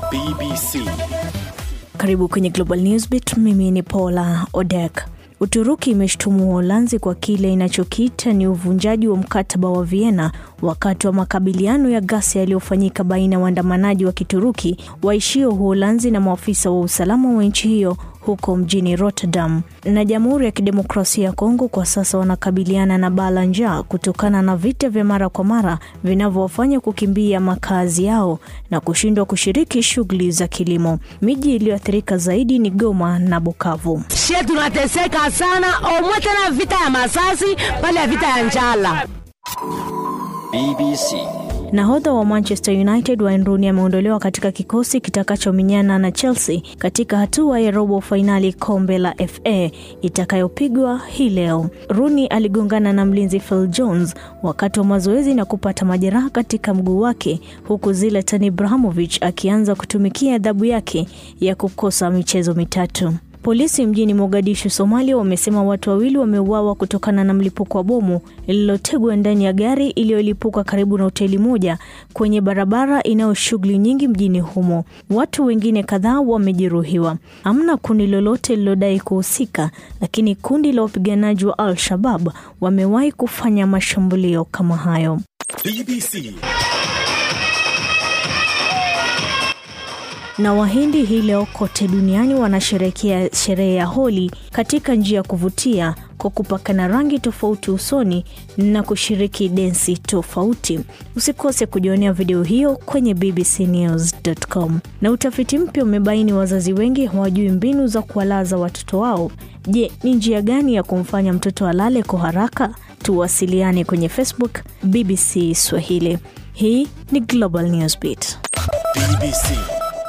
BBC. Karibu kwenye Global Newsbeat. Mimi ni Paula Odek. Uturuki imeshtumu Uholanzi kwa kile inachokiita ni uvunjaji wa mkataba wa Vienna wakati wa makabiliano ya ghasia yaliyofanyika baina ya waandamanaji wa Kituruki waishio Uholanzi na maafisa wa usalama wa nchi hiyo huko mjini Rotterdam. Na Jamhuri ya Kidemokrasia ya Kongo kwa sasa wanakabiliana na baa la njaa kutokana na vita vya mara kwa mara vinavyowafanya kukimbia makazi yao na kushindwa kushiriki shughuli za kilimo. Miji iliyoathirika zaidi ni Goma na Bukavu. Shie tunateseka sana, omwe tena vita ya masasi pale ya vita ya njala. BBC. Nahodha wa Manchester United Wayne Rooney ameondolewa katika kikosi kitakachominyana na Chelsea katika hatua ya robo fainali kombe la FA itakayopigwa hii leo. Rooney aligongana na mlinzi Phil Jones wakati wa mazoezi na kupata majeraha katika mguu wake, huku Zlatan Ibrahimovic akianza kutumikia adhabu yake ya kukosa michezo mitatu. Polisi mjini Mogadishu, Somalia, wamesema watu wawili wameuawa kutokana na mlipuko wa bomu lililotegwa ndani ya gari iliyolipuka karibu na hoteli moja kwenye barabara inayo shughuli nyingi mjini humo. Watu wengine kadhaa wamejeruhiwa. Hamna kundi lolote lililodai kuhusika, lakini kundi la wapiganaji wa Al-Shabab wamewahi kufanya mashambulio kama hayo. BBC. na Wahindi hii leo kote duniani wanasherehekea sherehe ya Holi katika njia ya kuvutia kwa kupakana rangi tofauti usoni na kushiriki densi tofauti. Usikose kujionea video hiyo kwenye bbcnews.com. Na utafiti mpya umebaini wazazi wengi hawajui mbinu za kuwalaza watoto wao. Je, ni njia gani ya kumfanya mtoto alale kwa haraka? Tuwasiliane kwenye Facebook BBC Swahili. Hii ni Global Newsbeat. BBC.